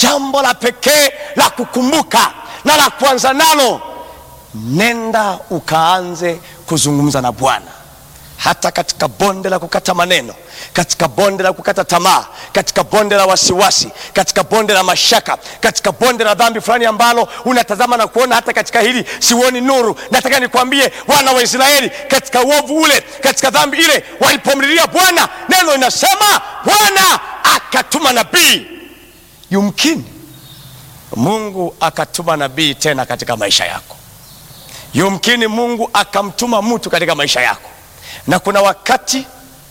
jambo la pekee la kukumbuka na la kuanza nalo, nenda ukaanze kuzungumza na Bwana hata katika bonde la kukata maneno, katika bonde la kukata tamaa, katika bonde la wasiwasi, katika bonde la mashaka, katika bonde la dhambi fulani ambalo unatazama na kuona hata katika hili siuoni nuru. Nataka nikwambie, wana wa Israeli katika uovu ule, katika dhambi ile, walipomlilia Bwana, neno linasema Bwana akatuma nabii. Yumkini Mungu akatuma nabii tena katika maisha yako, yumkini Mungu akamtuma mtu katika maisha yako na kuna wakati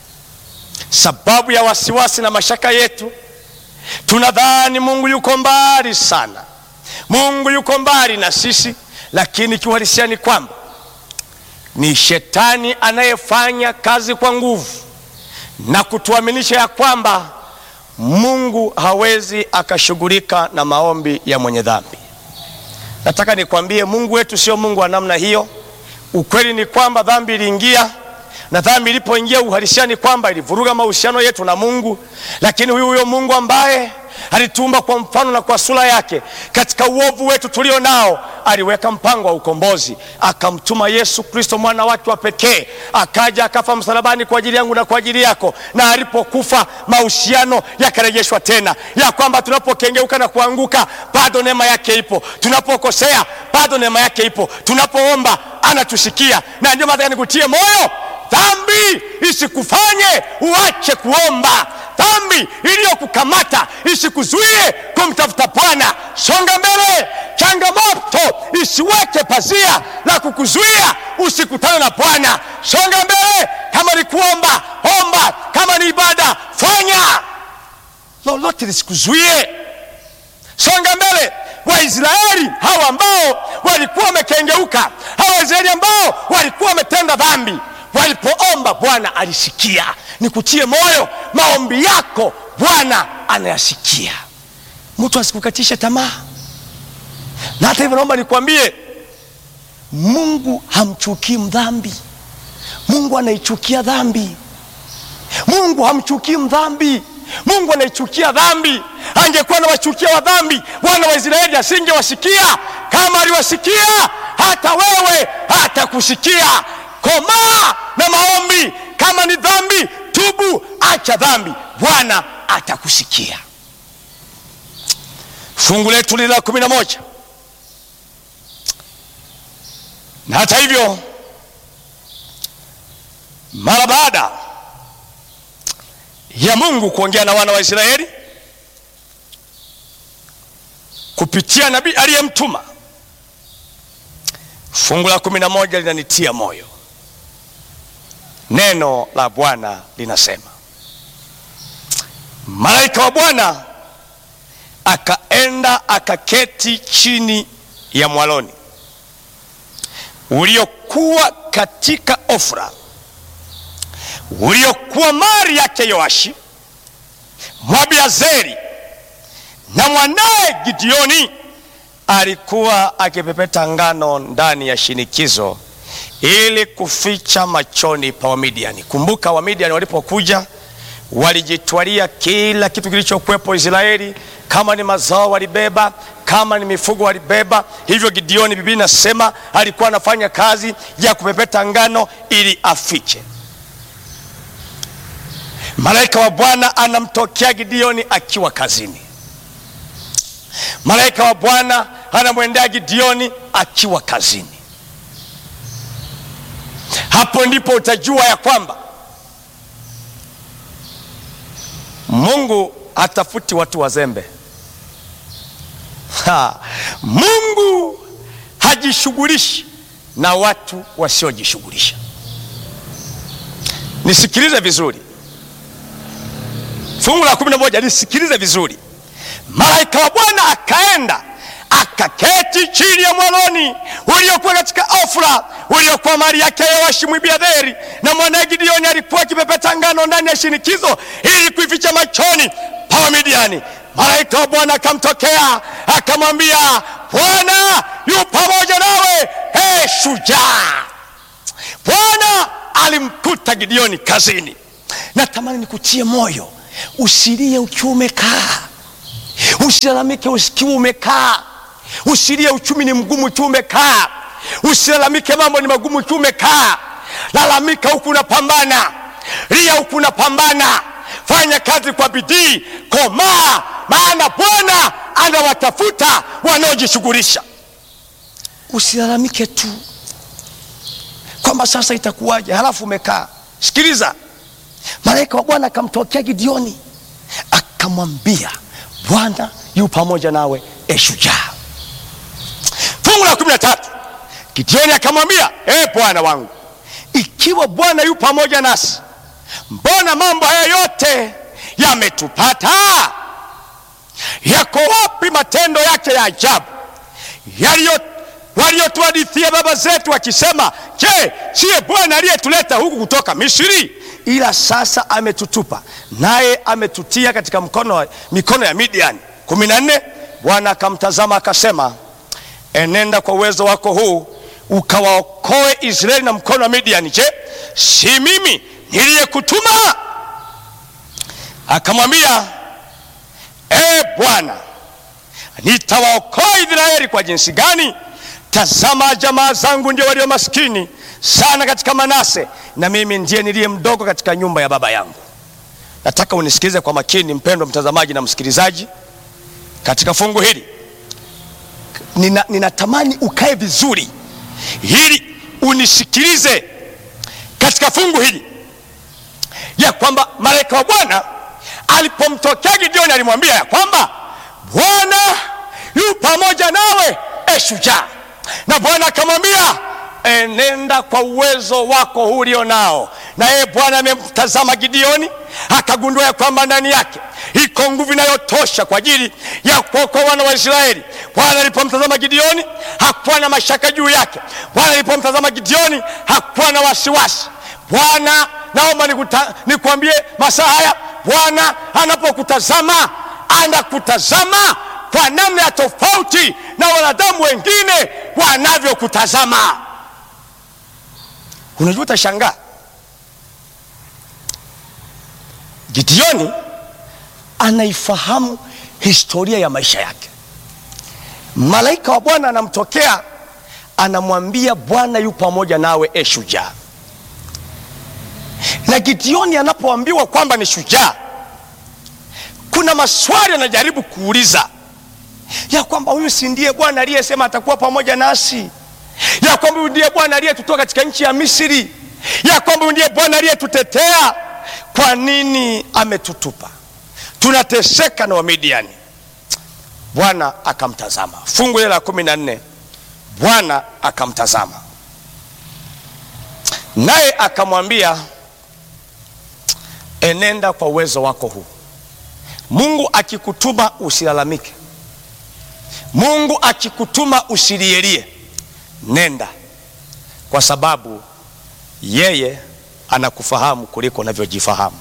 sababu ya wasiwasi na mashaka yetu tunadhani Mungu yuko mbali sana, Mungu yuko mbali na sisi, lakini kiuhalisia ni kwamba ni shetani anayefanya kazi kwa nguvu na kutuaminisha ya kwamba Mungu hawezi akashughulika na maombi ya mwenye dhambi. Nataka nikwambie, Mungu wetu sio Mungu wa namna hiyo. Ukweli ni kwamba dhambi iliingia na dhambi ilipoingia uhalisia ni kwamba ilivuruga mahusiano yetu na Mungu, lakini huyu huyo Mungu ambaye alituumba kwa mfano na kwa sura yake, katika uovu wetu tulio nao aliweka mpango wa ukombozi, akamtuma Yesu Kristo mwana wake wa pekee, akaja akafa msalabani kwa ajili yangu na kwa ajili yako, na alipokufa mahusiano yakarejeshwa tena, ya kwamba tunapokengeuka na kuanguka bado neema yake ipo, tunapokosea bado neema yake ipo, tunapoomba anatusikia. Na ndio maana nikutie moyo Dhambi isikufanye uache kuomba. Dhambi iliyokukamata isikuzuie kumtafuta Bwana. Songa mbele. Changamoto isiweke pazia la kukuzuia usikutane na Bwana. Songa mbele. Kama ni kuomba, omba. Kama ni ibada, fanya. Lolote lisikuzuie. Songa mbele. Waisraeli hawa ambao walikuwa wamekengeuka, hawa Waisraeli ambao walikuwa wametenda dhambi walipoomba Bwana alisikia. Nikutie moyo, maombi yako Bwana anayasikia. Mtu asikukatishe tamaa, na hata hivyo naomba nikwambie, Mungu hamchukii mdhambi. Mungu anaichukia dhambi. Mungu hamchukii mdhambi. Mungu anaichukia dhambi. Angekuwa anawachukia wa dhambi, wana wa Israeli asingewasikia. Kama aliwasikia, hata wewe hatakusikia. Komaa na maombi. Kama ni dhambi, tubu, acha dhambi, Bwana atakusikia. Fungu letu lile la kumi na moja. Na hata hivyo, mara baada ya Mungu kuongea na wana wa Israeli kupitia nabii aliyemtuma, fungu la kumi na moja linanitia moyo. Neno la Bwana linasema, malaika wa Bwana akaenda akaketi chini ya mwaloni uliokuwa katika Ofra, uliokuwa mali yake Yoashi Mwabiazeri, na mwanaye Gideoni alikuwa akipepeta ngano ndani ya shinikizo ili kuficha machoni pa Wamidiani. Kumbuka, Wamidiani walipokuja walijitwalia kila kitu kilichokuwepo Israeli. Kama ni mazao walibeba, kama ni mifugo walibeba. Hivyo Gideoni, Biblia inasema alikuwa anafanya kazi ya kupepeta ngano ili afiche. Malaika wa Bwana anamtokea Gideoni akiwa kazini. Malaika wa Bwana anamwendea Gideoni akiwa kazini. Hapo ndipo utajua ya kwamba Mungu hatafuti watu wazembe. Ha, Mungu hajishughulishi na watu wasiojishughulisha. Nisikilize vizuri, fungu la kumi na moja nisikilize vizuri. Malaika wa Bwana akaenda akaketi chini ya mwaloni uliokuwa katika Ofra, uliokuwa mali yake Yoashi Mwibiadheri, na mwanaye Gideoni alikuwa akipepeta ngano ndani ya shinikizo ili kuificha machoni pa Wamidiani. Malaika wa Bwana akamtokea akamwambia, Bwana yu pamoja nawe, he shujaa. Bwana alimkuta Gideoni kazini. Natamani nikutie moyo, usilie ukiwa umekaa Usilalamike usikiwa umekaa, usilie uchumi ni mgumu tu umekaa, usilalamike mambo ni magumu tu umekaa. Lalamika huku unapambana, lia huku unapambana, fanya kazi kwa bidii, komaa, maana Bwana anawatafuta wanaojishughulisha. Usilalamike tu kwamba sasa itakuwaje, halafu umekaa. Sikiliza, malaika wa Bwana akamtokea Gideoni akamwambia, Bwana yu pamoja nawe, e shujaa. Fungu la kumi na tatu Gideoni akamwambia, e Bwana wangu, ikiwa Bwana yu pamoja nasi, mbona mambo haya yote yametupata? Yako wapi matendo yake ya ajabu yaliyo waliotuhadithia baba zetu wakisema, je, siye Bwana aliyetuleta huku kutoka Misri? Ila sasa ametutupa naye ametutia katika mkono, mikono ya Midiani. kumi na nne Bwana akamtazama akasema, enenda kwa uwezo wako huu ukawaokoe Israeli na mkono wa Midiani. Je, si mimi niliyekutuma? Akamwambia, e Bwana, nitawaokoa Israeli kwa jinsi gani? Tazama, jamaa zangu ndio walio maskini sana katika Manase, na mimi ndiye niliye mdogo katika nyumba ya baba yangu. Nataka unisikilize kwa makini, mpendwa mtazamaji na msikilizaji, katika fungu hili nina, ninatamani ukae vizuri ili unisikilize katika fungu hili ya kwamba malaika wa Bwana alipomtokea Gideoni alimwambia ya kwamba Bwana yu pamoja nawe, e shujaa na Bwana akamwambia enenda kwa uwezo wako huu ulio nao. Na yeye Bwana amemtazama Gideoni akagundua ya kwamba ndani yake iko nguvu inayotosha kwa ajili ya kuokoa wana wa Israeli. Bwana alipomtazama Gideoni hakuwa na mashaka juu yake. Bwana alipomtazama Gideoni hakuwa na wasiwasi. Bwana, naomba nikwambie masaa haya, Bwana anapokutazama anakutazama kwa namna ya tofauti na wanadamu wengine wanavyokutazama. Unajua, utashangaa Gideoni anaifahamu historia ya maisha yake. Malaika wa Bwana anamtokea anamwambia, Bwana yu pamoja nawe, e shujaa. Na Gideoni anapoambiwa kwamba ni shujaa, kuna maswali anajaribu kuuliza ya kwamba huyu si ndiye Bwana aliyesema atakuwa pamoja nasi, ya kwamba huyu ndiye Bwana aliyetutoa katika nchi ya Misri, ya kwamba huyu ndiye Bwana aliyetutetea. Kwa nini ametutupa? Tunateseka na Wamidiani. Bwana akamtazama. Fungu hili la kumi na nne, Bwana akamtazama naye akamwambia, enenda kwa uwezo wako huu. Mungu akikutuma usilalamike. Mungu akikutuma usilielie, nenda, kwa sababu yeye anakufahamu kuliko unavyojifahamu.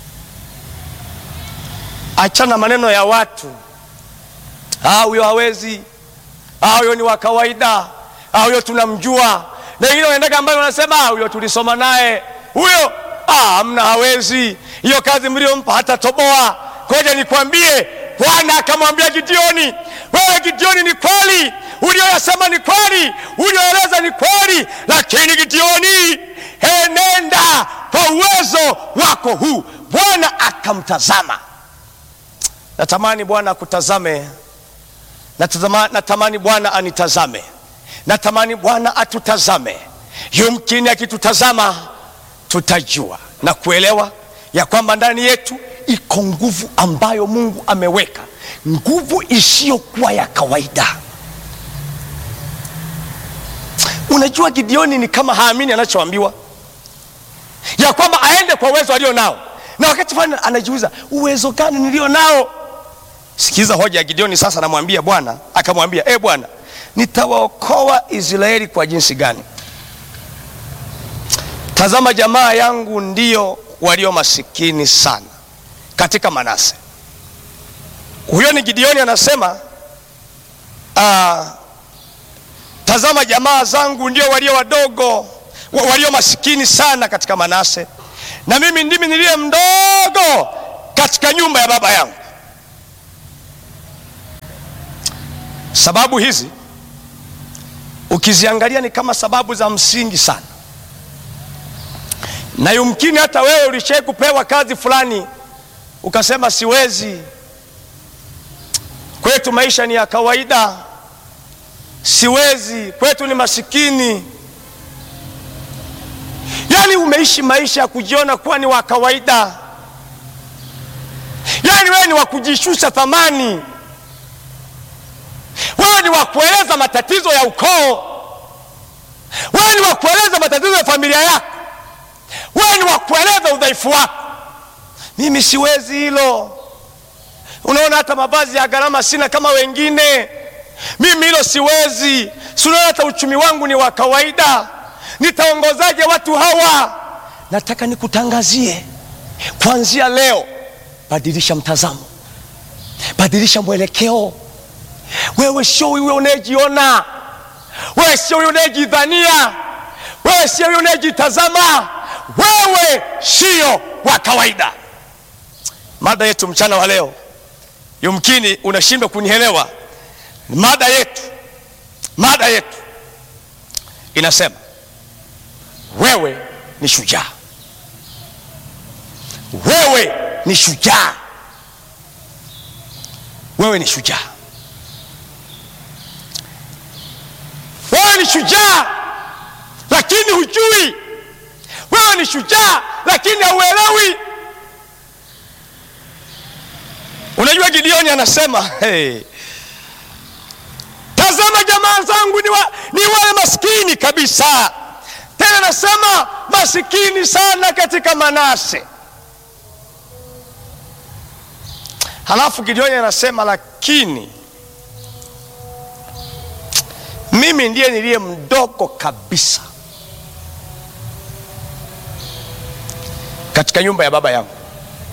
Achana maneno ya watu, ah, huyo hawezi, ah, huyo ni wa kawaida, ah, huyo tunamjua. Na wengine wanaendaga ambayo wanasema huyo tulisoma naye, huyo hamna, hawezi hiyo kazi mliompa hatatoboa. Ngoja nikwambie, Bwana akamwambia Gideoni, wewe Gideoni, ni kweli ulioyasema ni kweli, ulioeleza ni kweli, lakini Gideoni, enenda kwa uwezo wako huu. Bwana akamtazama. Natamani Bwana akutazame, natazama, natamani Bwana anitazame, natamani Bwana atutazame. Yumkini akitutazama tutajua na kuelewa ya kwamba ndani yetu iko nguvu ambayo Mungu ameweka, nguvu isiyokuwa ya kawaida. Unajua, Gideoni ni kama haamini anachoambiwa ya kwamba aende kwa uwezo alio nao, na wakati fulani anajiuliza uwezo gani nilio nao? Sikiza hoja ya Gideoni sasa. Anamwambia Bwana, akamwambia e Bwana, nitawaokoa Israeli kwa jinsi gani? Tazama, jamaa yangu ndio walio masikini sana katika Manase. Huyo ni Gideoni anasema, uh, tazama jamaa zangu ndio walio wadogo walio masikini sana katika Manase, na mimi ndimi niliye mdogo katika nyumba ya baba yangu. Sababu hizi ukiziangalia ni kama sababu za msingi sana, na yumkini hata wewe ulishai kupewa kazi fulani ukasema siwezi, kwetu maisha ni ya kawaida, siwezi, kwetu ni masikini. Yaani umeishi maisha ya kujiona kuwa ni wa kawaida, yaani wewe ni wa kujishusha thamani, wewe ni wa kueleza matatizo ya ukoo, wewe ni wa kueleza matatizo ya familia yako, wewe ni wa kueleza udhaifu wako. Mimi siwezi hilo. Unaona, hata mavazi ya gharama sina kama wengine, mimi hilo siwezi. Si unaona hata uchumi wangu ni wa kawaida, nitaongozaje watu hawa? Nataka nikutangazie kuanzia leo, badilisha mtazamo, badilisha mwelekeo. Wewe sio huyo unayejiona, wewe sio huyo unayejidhania, wewe sio huyo unayejitazama, wewe sio wa kawaida. Mada yetu mchana wa leo, yumkini unashindwa kunielewa. Mada yetu, mada yetu inasema wewe ni shujaa, wewe ni shujaa, wewe ni shujaa, wewe ni shujaa, lakini hujui. Wewe ni shujaa, lakini hauelewi. Unajua, Gideoni anasema hey, tazama jamaa zangu ni, wa, ni wale maskini kabisa. Tena anasema masikini sana katika Manase. Halafu Gideoni anasema lakini mimi ndiye niliye mdogo kabisa katika nyumba ya baba yangu.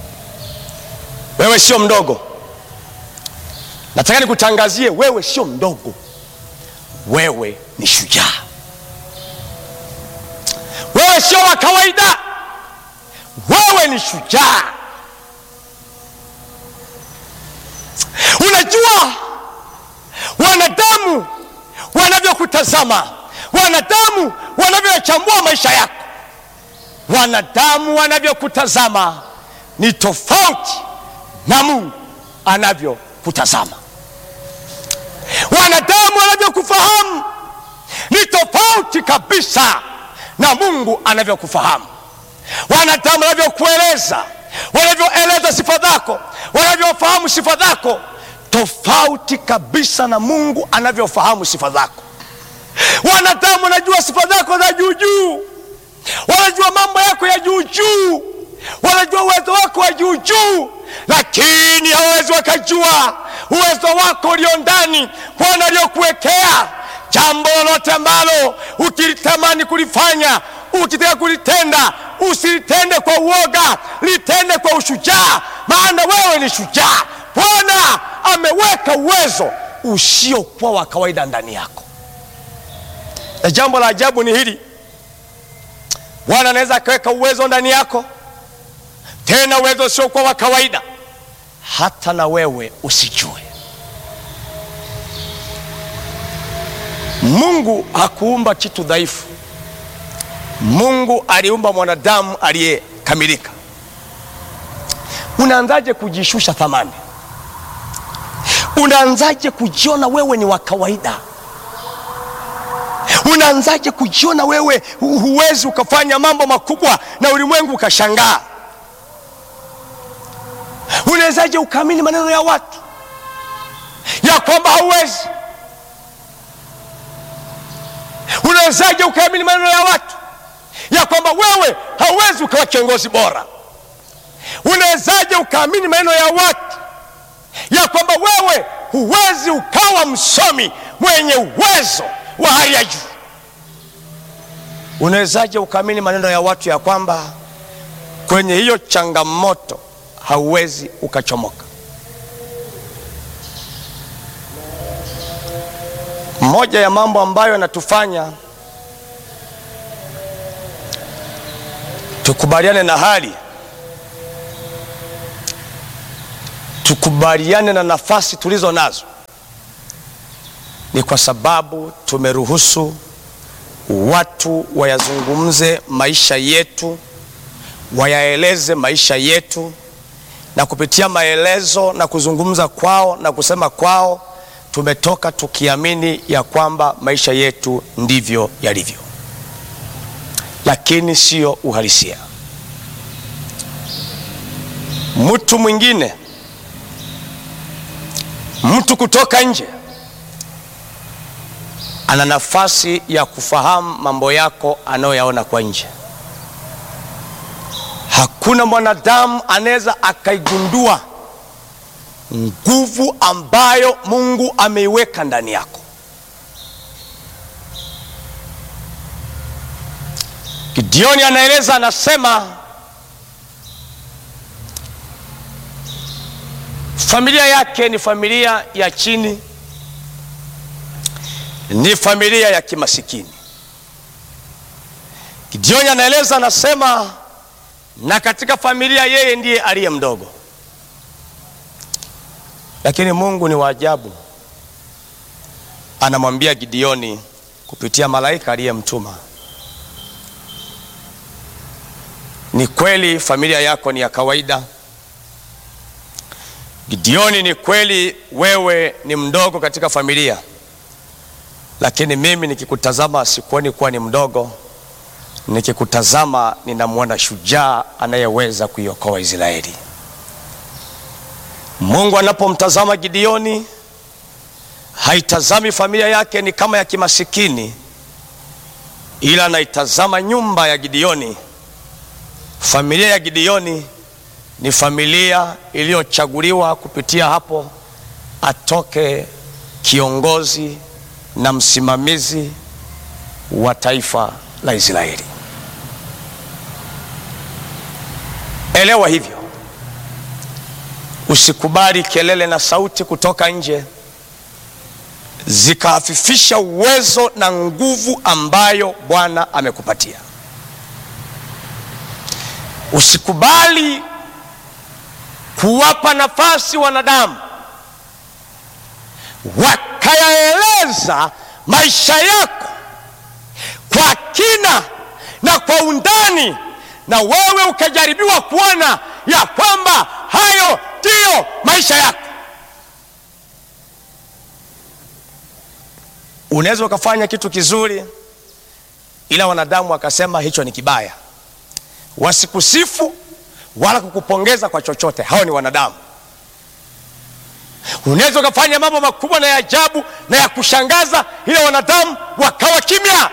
Wewe sio mdogo, nataka nikutangazie, wewe sio mdogo, wewe ni shujaa, wewe sio wa kawaida, wewe ni shujaa. Unajua wanadamu wanavyokutazama, wanadamu wanavyochambua maisha yako, wanadamu wanavyokutazama ni tofauti na Mungu anavyokutazama. Wanadamu wanavyokufahamu ni tofauti kabisa na Mungu anavyokufahamu. Wanadamu wanavyokueleza, wanavyoeleza sifa zako, wanavyofahamu sifa zako, tofauti kabisa na Mungu anavyofahamu sifa zako. Wanadamu wanajua sifa zako za juu juu, wanajua mambo yako ya juu juu, wanajua uwezo wako wa juu juu lakini hawezi wakajua uwezo wako ulio ndani, Bwana aliyokuwekea. Jambo lolote ambalo ukilitamani kulifanya, ukitaka kulitenda, usilitende kwa uoga, litende kwa ushujaa, maana wewe ni shujaa. Bwana ameweka uwezo usiokuwa wa kawaida ndani yako, na jambo la ajabu ni hili, Bwana anaweza akaweka uwezo ndani yako tena uwezo usiokuwa wa kawaida, hata na wewe usijue. Mungu hakuumba kitu dhaifu. Mungu aliumba mwanadamu aliyekamilika. Unaanzaje kujishusha thamani? Unaanzaje kujiona wewe ni wa kawaida? Unaanzaje kujiona wewe huwezi ukafanya mambo makubwa na ulimwengu ukashangaa? Unawezaje ukaamini maneno ya watu ya kwamba hauwezi? Unawezaje ukaamini maneno ya watu ya kwamba wewe hauwezi ukawa kiongozi bora? Unawezaje ukaamini maneno ya watu ya kwamba wewe huwezi ukawa msomi mwenye uwezo wa hali ya juu? Unawezaje ukaamini maneno ya watu ya kwamba kwenye hiyo changamoto hauwezi ukachomoka? Moja ya mambo ambayo yanatufanya tukubaliane na hali, tukubaliane na nafasi tulizo nazo, ni kwa sababu tumeruhusu watu wayazungumze maisha yetu, wayaeleze maisha yetu, na kupitia maelezo na kuzungumza kwao na kusema kwao, tumetoka tukiamini ya kwamba maisha yetu ndivyo yalivyo, lakini sio uhalisia. Mtu mwingine, mtu kutoka nje ana nafasi ya kufahamu mambo yako anayoyaona kwa nje. Hakuna mwanadamu anaweza akaigundua nguvu ambayo Mungu ameiweka ndani yako. Gideoni anaeleza, anasema familia yake ni familia ya chini ni familia ya kimasikini. Gideoni anaeleza anasema, na katika familia yeye ndiye aliye mdogo, lakini Mungu ni wa ajabu, anamwambia Gideoni kupitia malaika aliyemtuma, ni kweli familia yako ni ya kawaida. Gideoni, ni kweli wewe ni mdogo katika familia lakini mimi nikikutazama sikuoni kuwa ni mdogo. Nikikutazama ninamwona shujaa anayeweza kuiokoa Israeli. Mungu anapomtazama Gideoni haitazami familia yake ni kama ya kimasikini, ila anaitazama nyumba ya Gideoni. Familia ya Gideoni ni familia iliyochaguliwa kupitia hapo atoke kiongozi na msimamizi wa taifa la Israeli. Elewa hivyo, usikubali kelele na sauti kutoka nje zikahafifisha uwezo na nguvu ambayo Bwana amekupatia. Usikubali kuwapa nafasi wanadamu wakayaeleza maisha yako kwa kina na kwa undani, na wewe ukajaribiwa kuona ya kwamba hayo ndiyo maisha yako. Unaweza ukafanya kitu kizuri, ila wanadamu wakasema hicho ni kibaya, wasikusifu wala kukupongeza kwa chochote. Hao ni wanadamu. Unaweza ukafanya mambo makubwa na ya ajabu na ya kushangaza, ila wanadamu wakawa kimya,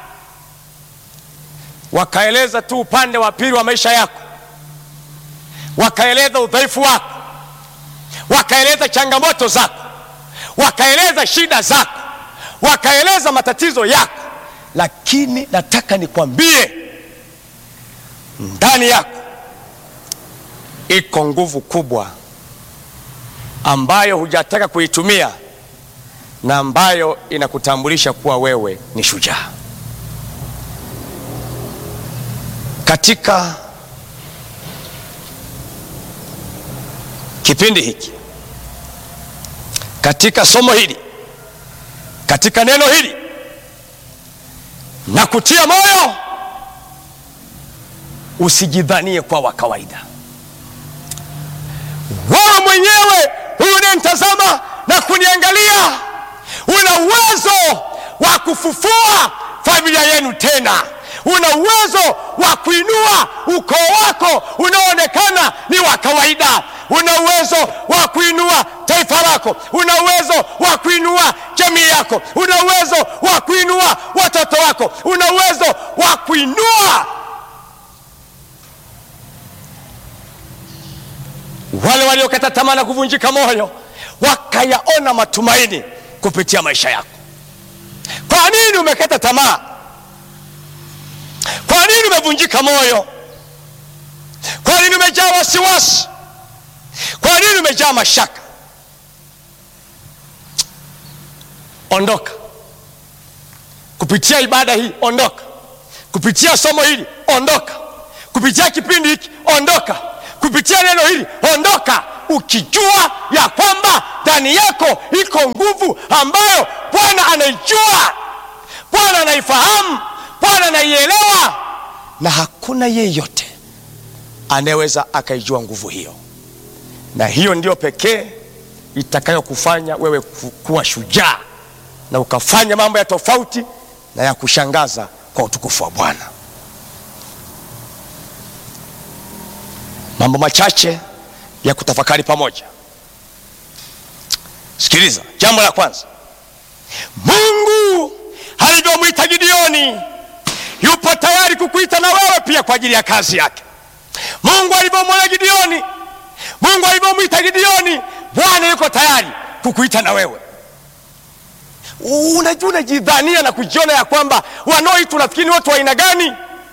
wakaeleza tu upande wa pili wa maisha yako, wakaeleza udhaifu wako, wakaeleza changamoto zako, wakaeleza shida zako, wakaeleza matatizo yako. Lakini nataka nikwambie, ndani yako iko nguvu kubwa ambayo hujataka kuitumia na ambayo inakutambulisha kuwa wewe ni shujaa. Katika kipindi hiki, katika somo hili, katika neno hili, na kutia moyo, usijidhanie kwa wa kawaida. Wewe mwenyewe unanitazama na kuniangalia, una uwezo wa kufufua familia yenu tena. Una uwezo wa kuinua ukoo wako unaoonekana ni wa kawaida. Una uwezo wa kuinua taifa lako. Una uwezo wa kuinua jamii yako. Una uwezo wa kuinua watoto wako. Una uwezo wa kuinua wale waliokata tamaa na kuvunjika moyo wakayaona matumaini kupitia maisha yako. Kwa nini umekata tamaa? Kwa nini umevunjika moyo? Kwa nini umejaa wasiwasi? Kwa nini umejaa mashaka? Ondoka kupitia ibada hii, ondoka kupitia somo hili, ondoka kupitia kipindi hiki, ondoka kupitia neno hili, ondoka ukijua ya kwamba ndani yako iko nguvu ambayo Bwana anaijua, Bwana anaifahamu, Bwana anaielewa, na hakuna yeyote anayeweza akaijua nguvu hiyo, na hiyo ndiyo pekee itakayokufanya wewe ku- kuwa shujaa na ukafanya mambo ya tofauti na ya kushangaza kwa utukufu wa Bwana. Mambo machache ya kutafakari pamoja. Sikiliza, jambo la kwanza, Mungu alivyomwita Gideoni yupo tayari kukuita na wewe pia kwa ajili ya kazi yake. Mungu alivyomwona Gideoni, Mungu alivyomwita Gideoni, Bwana yuko tayari kukuita na wewe. Unajua, unajidhania na kujiona ya kwamba wanaoitwa unafikiri ni watu wa aina gani?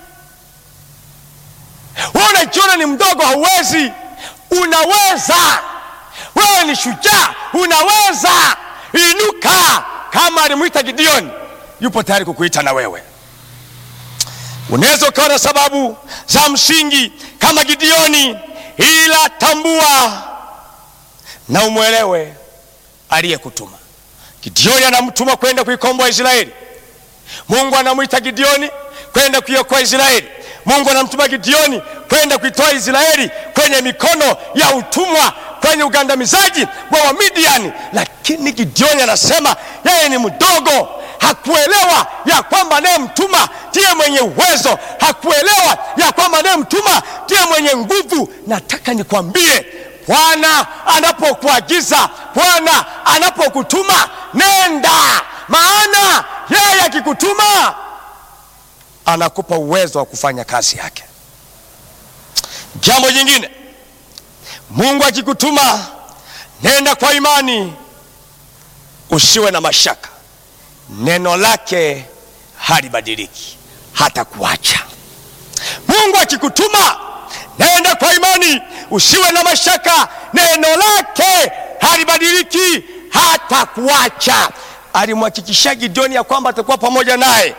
Wewe unajiona ni mdogo, hauwezi. Unaweza, wewe ni shujaa, unaweza. Inuka, kama alimwita Gideoni, yupo tayari kukuita na wewe. Unaweza ukawa na sababu za msingi kama Gideoni, ila tambua na umwelewe aliyekutuma. Gideoni anamtuma kwenda kuikomboa Israeli. Mungu anamwita Gideoni kwenda kuiokoa Israeli. Mungu anamtuma Gideoni kwenda kuitoa Israeli kwenye mikono ya utumwa, kwenye ugandamizaji wa Wamidiani. Lakini Gideoni anasema yeye ni mdogo, hakuelewa ya kwamba anayemtuma ndiye mwenye uwezo, hakuelewa ya kwamba anayemtuma ndiye mwenye nguvu. Nataka nikwambie, Bwana anapokuagiza, Bwana anapokutuma, nenda, maana yeye akikutuma anakupa uwezo wa kufanya kazi yake. Jambo jingine, Mungu akikutuma, nenda kwa imani, usiwe na mashaka. Neno lake halibadiliki, hata kuacha. Mungu akikutuma, nenda kwa imani, usiwe na mashaka. Neno lake halibadiliki, hata kuacha. Alimhakikishia Gideoni ya kwamba atakuwa pamoja naye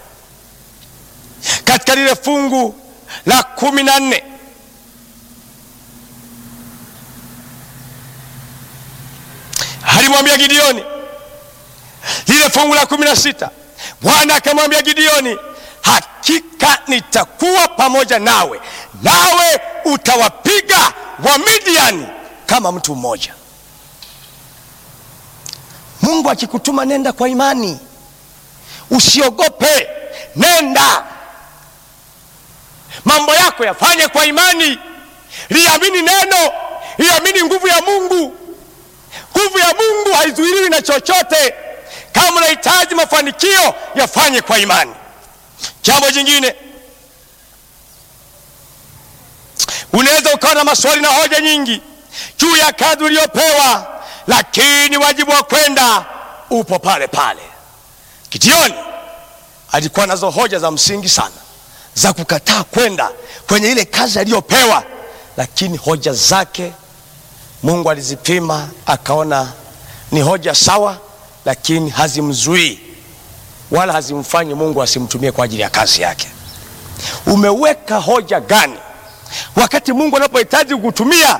katika lile fungu la kumi na nne alimwambia Gideoni, lile fungu la kumi na sita Bwana akamwambia Gideoni, hakika nitakuwa pamoja nawe, nawe utawapiga Wamidiani kama mtu mmoja. Mungu akikutuma, nenda kwa imani, usiogope, nenda mambo yako yafanye kwa imani, liamini neno, liamini nguvu ya Mungu. Nguvu ya Mungu haizuiliwi na chochote. Kama unahitaji mafanikio, yafanye kwa imani. Jambo jingine, unaweza ukawa na maswali na hoja nyingi juu ya kazi uliyopewa, lakini wajibu wa kwenda upo pale pale. Gideoni alikuwa nazo hoja za msingi sana za kukataa kwenda kwenye ile kazi aliyopewa, lakini hoja zake Mungu alizipima akaona ni hoja sawa, lakini hazimzuii wala hazimfanyi Mungu asimtumie kwa ajili ya kazi yake. Umeweka hoja gani wakati Mungu anapohitaji kukutumia?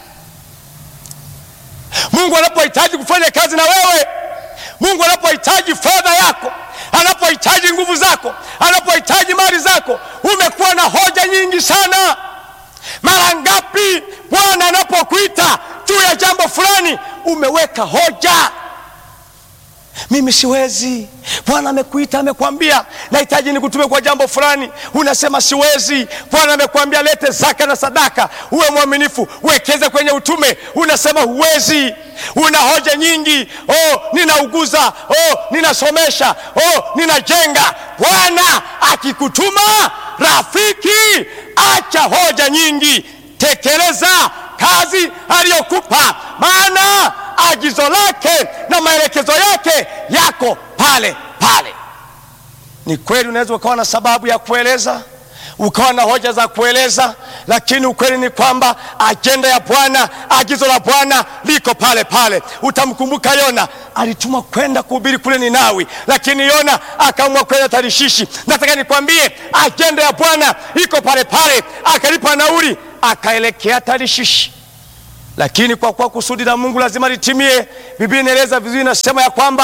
Mungu anapohitaji kufanya kazi na wewe, Mungu anapohitaji fedha yako, anapohitaji nguvu zako, anapohitaji mali zako, umekuwa na hoja nyingi sana. Mara ngapi Bwana anapokuita juu ya jambo fulani, umeweka hoja mimi siwezi. Bwana amekuita, amekwambia nahitaji nikutume kwa jambo fulani, unasema siwezi. Bwana amekwambia lete zaka na sadaka, uwe mwaminifu, uwekeze kwenye utume, unasema huwezi. Una hoja nyingi, oh, ninauguza, oh, ninasomesha, oh, ninajenga. Bwana akikutuma rafiki, acha hoja nyingi, tekeleza kazi aliyokupa, maana agizo lake na maelekezo yake yako pale pale. Ni kweli unaweza ukawa na sababu ya kueleza, ukawa na hoja za kueleza, lakini ukweli ni kwamba ajenda ya Bwana, agizo la Bwana liko pale pale. Utamkumbuka Yona alitumwa kwenda kuhubiri kule Ninawi, lakini Yona akaamua kwenda Tarishishi. Nataka nikwambie ajenda ya Bwana iko pale pale, akalipa nauli akaelekea Tarishishi lakini kwa kuwa kusudi la Mungu lazima litimie, Biblia inaeleza vizuri, inasema ya kwamba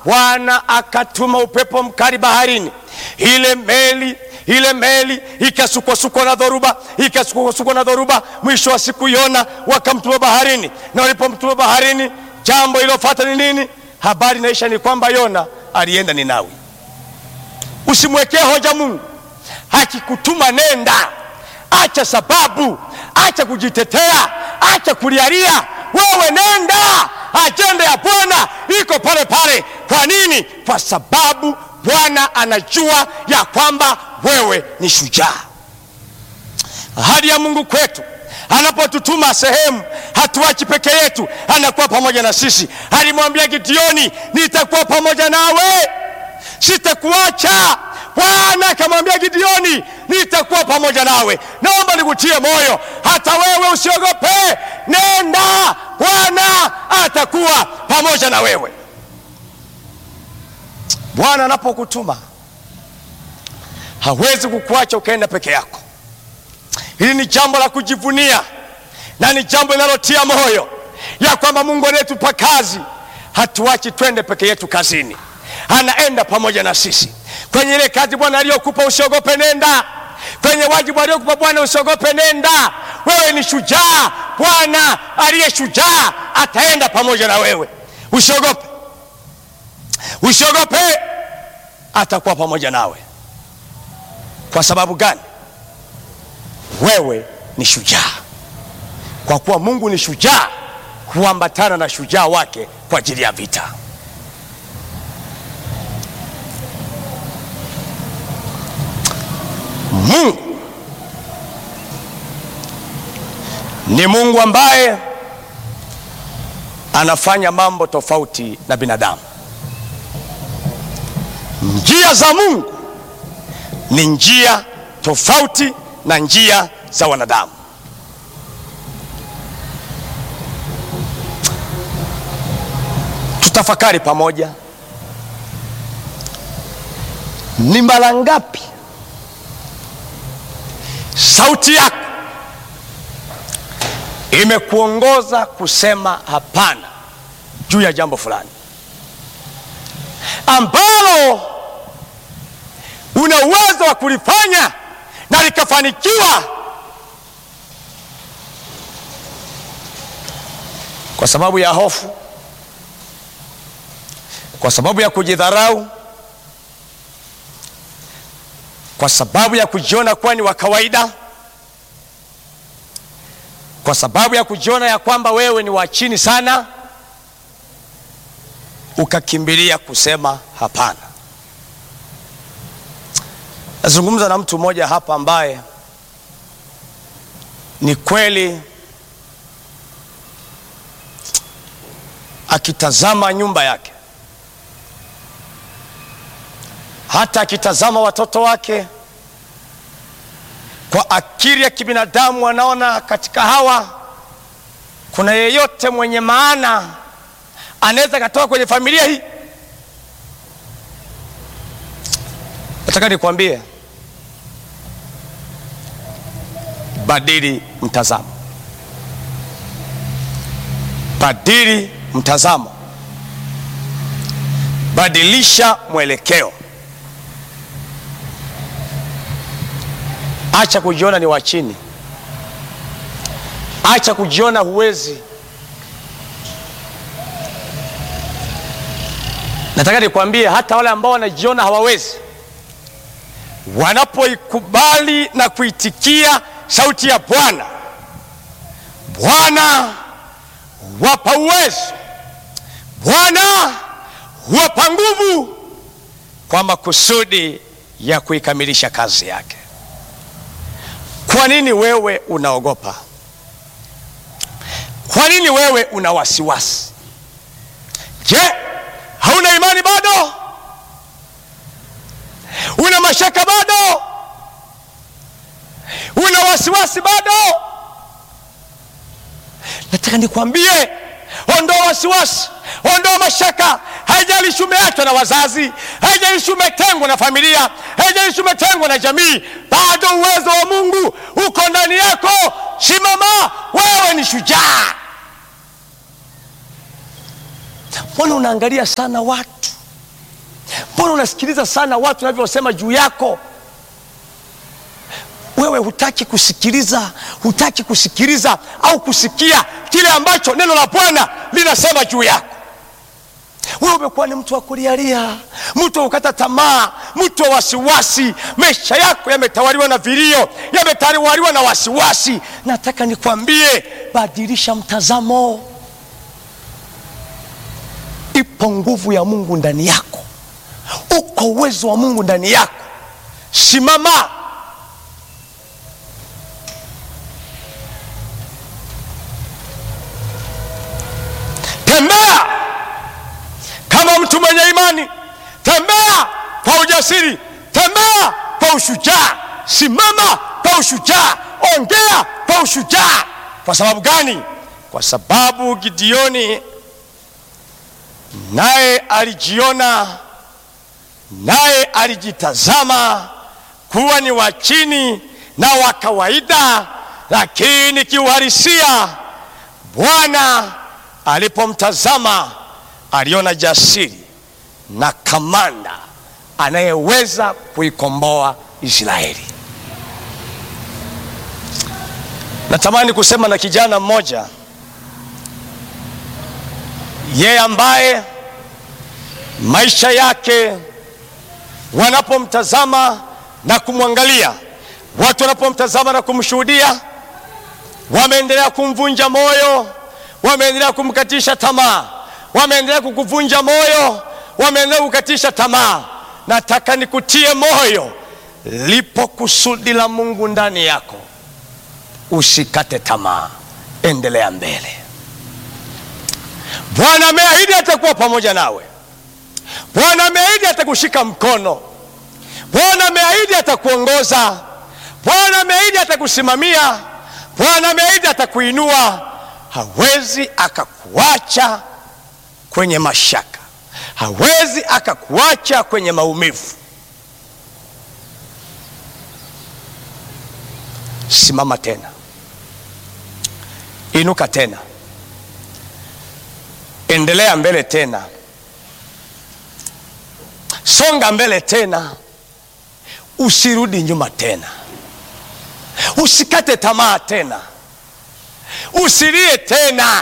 Bwana akatuma upepo mkali baharini, ile meli ile meli ikasukwasukwa na dhoruba, ikasukwasukwa na dhoruba. Mwisho wa siku Yona wakamtuma baharini, na walipomtuma baharini, jambo iliyofuata ni nini? Habari inaisha ni kwamba Yona alienda Ninawi. Usimwekee hoja Mungu, akikutuma nenda, acha sababu, acha kujitetea, acha kulialia, wewe nenda. Ajenda ya Bwana iko pale pale. Kwa nini? Kwa sababu Bwana anajua ya kwamba wewe ni shujaa. Ahadi ya Mungu kwetu anapotutuma sehemu, hatuachi peke yetu, anakuwa pamoja na sisi. Alimwambia Gideoni, nitakuwa pamoja nawe, sitakuacha. Bwana akamwambia Gideoni, nitakuwa pamoja nawe. Naomba nikutie moyo, hata wewe usiogope, nenda, Bwana atakuwa pamoja na wewe. Bwana anapokutuma hawezi kukuacha ukaenda peke yako. Hili ni jambo la kujivunia na ni jambo linalotia moyo ya kwamba Mungu anayetupa kazi hatuachi twende peke yetu kazini, anaenda pamoja na sisi kwenye ile kazi Bwana aliyokupa. Usiogope, nenda kwenye wajibu aliyokupa Bwana, usiogope, nenda. Wewe ni shujaa. Bwana aliye shujaa ataenda pamoja na wewe. Usiogope, usiogope, atakuwa pamoja nawe. Kwa sababu gani? Wewe ni shujaa. Kwa kuwa Mungu ni shujaa, huambatana na shujaa wake kwa ajili ya vita. Mungu ni Mungu ambaye anafanya mambo tofauti na binadamu. Njia za Mungu ni njia tofauti na njia za wanadamu. Tutafakari pamoja, ni mara ngapi sauti yako imekuongoza kusema hapana juu ya jambo fulani ambalo una uwezo wa kulifanya na likafanikiwa, kwa sababu ya hofu, kwa sababu ya kujidharau, kwa sababu ya kujiona kuwa ni wa kawaida, kwa sababu ya kujiona ya kwamba wewe ni wa chini sana, ukakimbilia kusema hapana. Nazungumza na mtu mmoja hapa ambaye ni kweli akitazama nyumba yake, hata akitazama watoto wake, kwa akili ya kibinadamu anaona katika hawa kuna yeyote mwenye maana anaweza katoka kwenye familia hii. Nataka nikwambie, badili mtazamo, badili mtazamo, badilisha mwelekeo. Acha kujiona ni wa chini, acha kujiona huwezi. Nataka nikwambie, hata wale ambao wanajiona hawawezi wanapoikubali na kuitikia sauti ya Bwana, Bwana wapa uwezo, Bwana wapa nguvu kwa makusudi ya kuikamilisha kazi yake. Kwa nini wewe unaogopa? Kwa nini wewe una wasiwasi? Je, hauna imani bado? Una mashaka bado? Una wasiwasi bado? Nataka nikwambie, ondoa wasiwasi, ondoa mashaka. Haijalishi umeachwa na wazazi, haijalishi umetengwa na familia, haijalishi umetengwa na jamii, bado uwezo wa Mungu uko ndani yako. Simama, wewe ni shujaa. Mbona unaangalia sana watu mbona unasikiliza sana watu wanavyosema juu yako wewe hutaki kusikiliza hutaki kusikiliza au kusikia kile ambacho neno la bwana linasema juu yako wewe umekuwa ni mtu wa kulialia mtu wa kukata tamaa mtu wa wasiwasi maisha yako yametawaliwa na vilio yametawaliwa na wasiwasi nataka nikwambie badilisha mtazamo ipo nguvu ya mungu ndani yako uko uwezo wa mungu ndani yako simama tembea kama mtu mwenye imani tembea kwa ujasiri tembea kwa ushujaa simama kwa ushujaa ongea kwa ushujaa kwa sababu gani kwa sababu gideoni naye alijiona naye alijitazama kuwa ni wa chini na wa kawaida lakini kiuhalisia bwana alipomtazama aliona jasiri na kamanda anayeweza kuikomboa israeli natamani kusema na kijana mmoja yeye ambaye maisha yake wanapomtazama na kumwangalia watu wanapomtazama na kumshuhudia wameendelea kumvunja moyo wameendelea kumkatisha tamaa wameendelea kukuvunja moyo wameendelea kukatisha tamaa nataka nikutie moyo lipo kusudi la mungu ndani yako usikate tamaa endelea mbele bwana ameahidi atakuwa pamoja nawe bwana ameahidi atakushika mkono bwana ameahidi atakuongoza bwana ameahidi atakusimamia bwana ameahidi atakuinua hawezi akakuacha kwenye mashaka hawezi akakuacha kwenye maumivu simama tena inuka tena endelea mbele tena songa mbele tena usirudi nyuma tena usikate tamaa tena usilie tena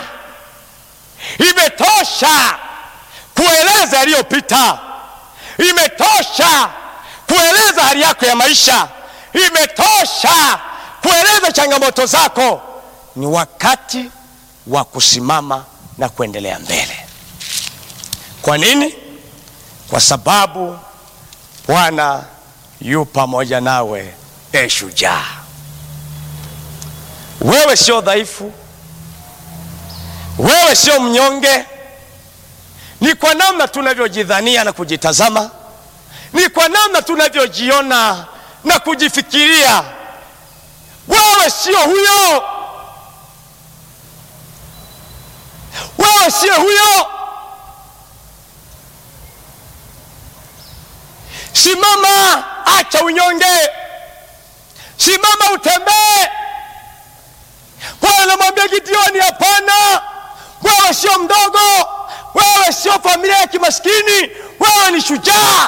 imetosha kueleza yaliyopita imetosha kueleza hali yako ya maisha imetosha kueleza changamoto zako ni wakati wa kusimama na kuendelea mbele kwa nini kwa sababu bwana yu pamoja nawe e shujaa wewe sio dhaifu wewe sio mnyonge ni kwa namna tunavyojidhania na kujitazama ni kwa namna tunavyojiona na kujifikiria wewe sio huyo wewe sio huyo simama acha unyonge simama utembee bwana anamwambia gideoni hapana wewe sio mdogo wewe sio familia ya kimaskini wewe ni shujaa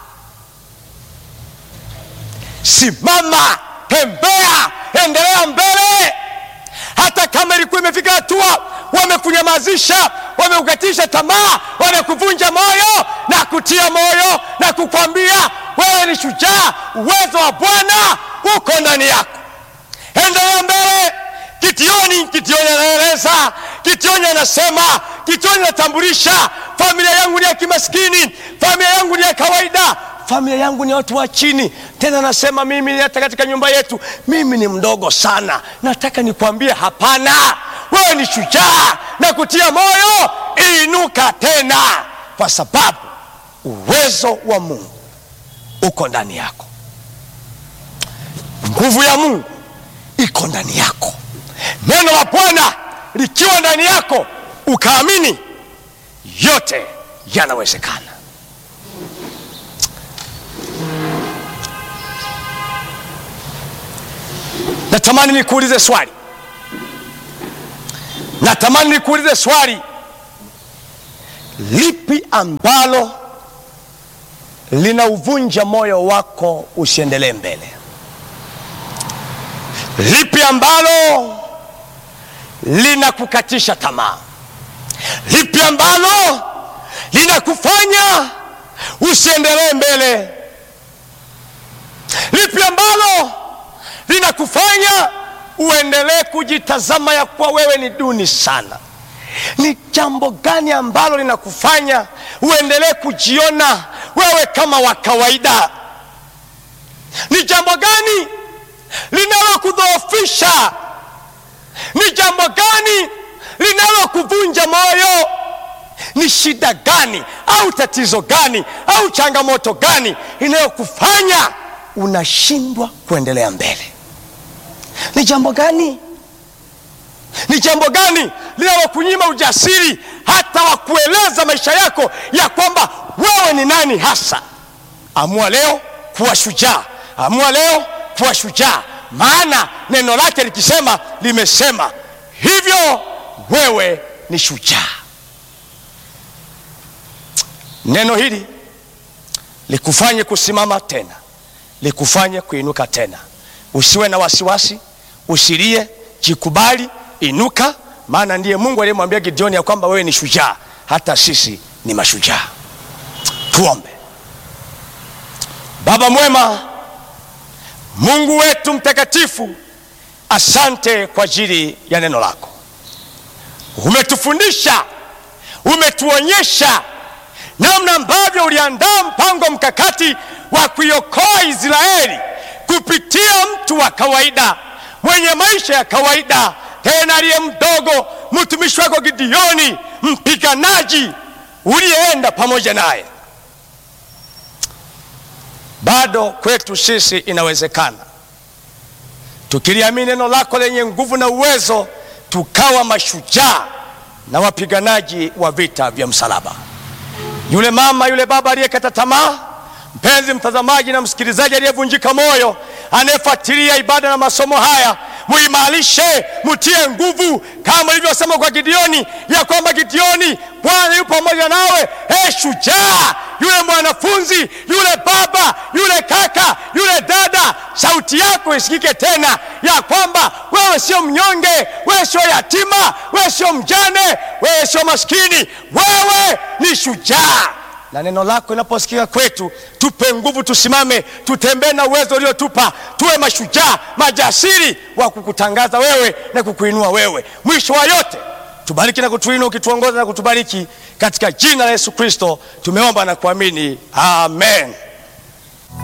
simama tembea endelea mbele hata kama ilikuwa imefika hatua wamekunyamazisha wamekukatisha tamaa wamekuvunja moyo na kutia moyo na kukwambia wewe ni shujaa uwezo wa bwana uko ndani yako endelea mbele kitioni kitioni anaeleza kitioni anasema kitioni anatambulisha familia yangu ni ya kimaskini familia yangu ni ya kawaida familia yangu ni watu wa chini tena anasema mimi hata katika nyumba yetu mimi ni mdogo sana nataka nikwambie hapana wewe ni shujaa na kutia moyo inuka tena kwa sababu uwezo wa mungu uko ndani yako nguvu ya mungu iko ndani yako neno la bwana likiwa ndani yako ukaamini yote yanawezekana natamani nikuulize swali natamani nikuulize swali lipi ambalo linauvunja moyo wako usiendelee mbele? Lipi ambalo linakukatisha tamaa? Lipi ambalo linakufanya usiendelee mbele? Lipi ambalo linakufanya uendelee kujitazama ya kuwa wewe ni duni sana? Ni jambo gani ambalo linakufanya uendelee kujiona wewe kama wa kawaida? Ni jambo gani linalokudhoofisha? Ni jambo gani linalokuvunja moyo? Ni shida gani au tatizo gani au changamoto gani inayokufanya unashindwa kuendelea mbele? Ni jambo gani? Ni jambo gani linalokunyima ujasiri hata wa kueleza maisha yako ya kwamba wewe ni nani hasa? Amua leo kuwa shujaa, amua leo kuwa shujaa, maana neno lake likisema, limesema hivyo, wewe ni shujaa. Neno hili likufanye kusimama tena, likufanye kuinuka tena. Usiwe na wasiwasi, usilie, jikubali, inuka, maana ndiye Mungu aliyemwambia Gideoni ya kwamba wewe ni shujaa, hata sisi ni mashujaa. Tuombe. Baba mwema, Mungu wetu mtakatifu, asante kwa ajili ya neno lako. Umetufundisha, umetuonyesha namna ambavyo uliandaa mpango mkakati wa kuiokoa Israeli kupitia mtu wa kawaida mwenye maisha ya kawaida, tena aliye mdogo, mtumishi wako Gideoni, mpiganaji uliyeenda pamoja naye. Bado kwetu sisi inawezekana, tukiliamini neno lako lenye nguvu na uwezo, tukawa mashujaa na wapiganaji wa vita vya msalaba. Yule mama, yule baba aliyekata tamaa, mpenzi mtazamaji na msikilizaji aliyevunjika moyo, anayefuatilia ibada na masomo haya, muimarishe, mutie nguvu, kama ilivyosema kwa Gideoni ya kwamba Gideoni, Bwana yupo pamoja nawe. Hey, shujaa yule mwanafunzi, yule baba, yule kaka, yule dada, sauti yako isikike tena ya kwamba wewe sio mnyonge, wewe sio yatima, wewe sio mjane, wewe sio maskini, wewe ni shujaa. Na neno lako linaposikika kwetu, tupe nguvu, tusimame, tutembee na uwezo uliotupa, tuwe mashujaa majasiri wa kukutangaza wewe na kukuinua wewe. Mwisho wa yote tubariki na kutuinua, ukituongoza na kutubariki, katika jina la Yesu Kristo tumeomba na kuamini, amen.